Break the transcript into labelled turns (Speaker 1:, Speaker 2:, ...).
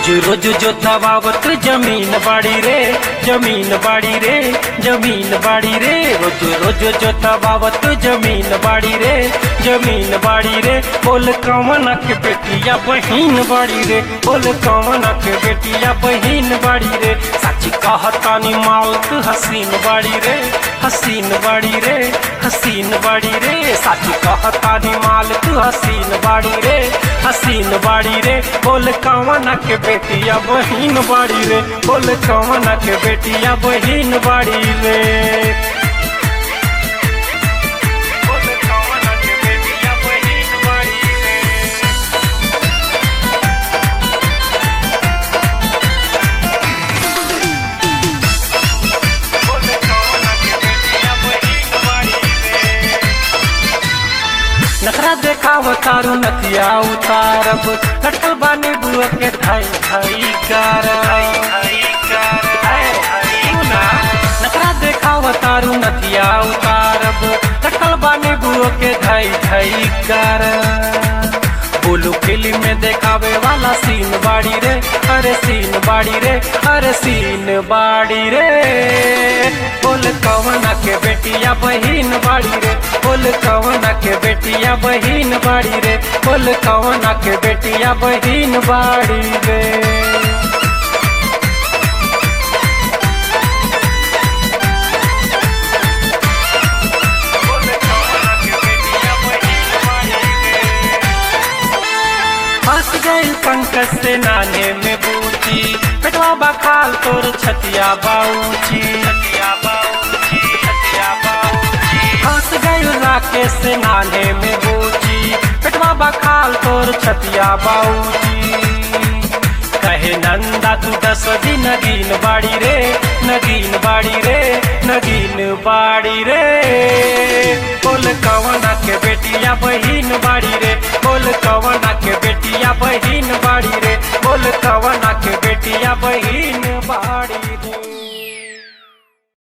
Speaker 1: रोज रोज जोतवावत जमीन बाड़ी रे जमीन बाड़ी रे जमीन बाड़ी रे रोज रोज जोतवावत जमीन बाड़ी रे जमीन बाड़ी रे बोल कवन के बेटिया बहिन बाड़ी रे बोल कवन के बेटिया बहिन बाड़ी रे सच कहतानी मालत हसीन बाड़ी रे हसीन बाड़ी रे हसीन बाड़ी रे सच कहतानी मालत हसीन बाड़ी रे हसीन बाड़ी रे बोल कवन के बेटिया बहिन बाड़ी रे बोल कवन के बेटिया बहिन बाड़ी रे बोल कवन के बेटिया बहिन बाड़ी रे बोल कवन के बेटिया बहिन बाड़ी रे नखरा देखाव तारू नथिया उतारब कटल बानी बुआ के धाई धाई कर नखरा देखाव तारू नथिया उतारब कटल बानी बुआ के धाई धाई कर बोलो फिल्म में देखावे वाला सीन बाड़ी रे अरे सीन बाड़ी रे अरे सीन बाड़ी रे बोल कवना के बेटिया बहिन बाड़ी रे बोल कवना के बेटिया बहिन बाड़ी रे बोल कवना के बेटिया बहिन बाड़ी रे फंस गई पंकज से नाने में बूची पेटवा बखाल तोर छतिया बाऊची छतिया बाऊची छतिया बाऊची फंस गई राकेश से नाने में बूची पेटवा बखाल तोर छतिया बाऊची कहे नंदा तू दस दिन नगीन बाड़ी रे नगीन बाड़ी रे नगीन बाड़ी रे बोल कवना के बेटिया बहिन बाड़ी रे बोल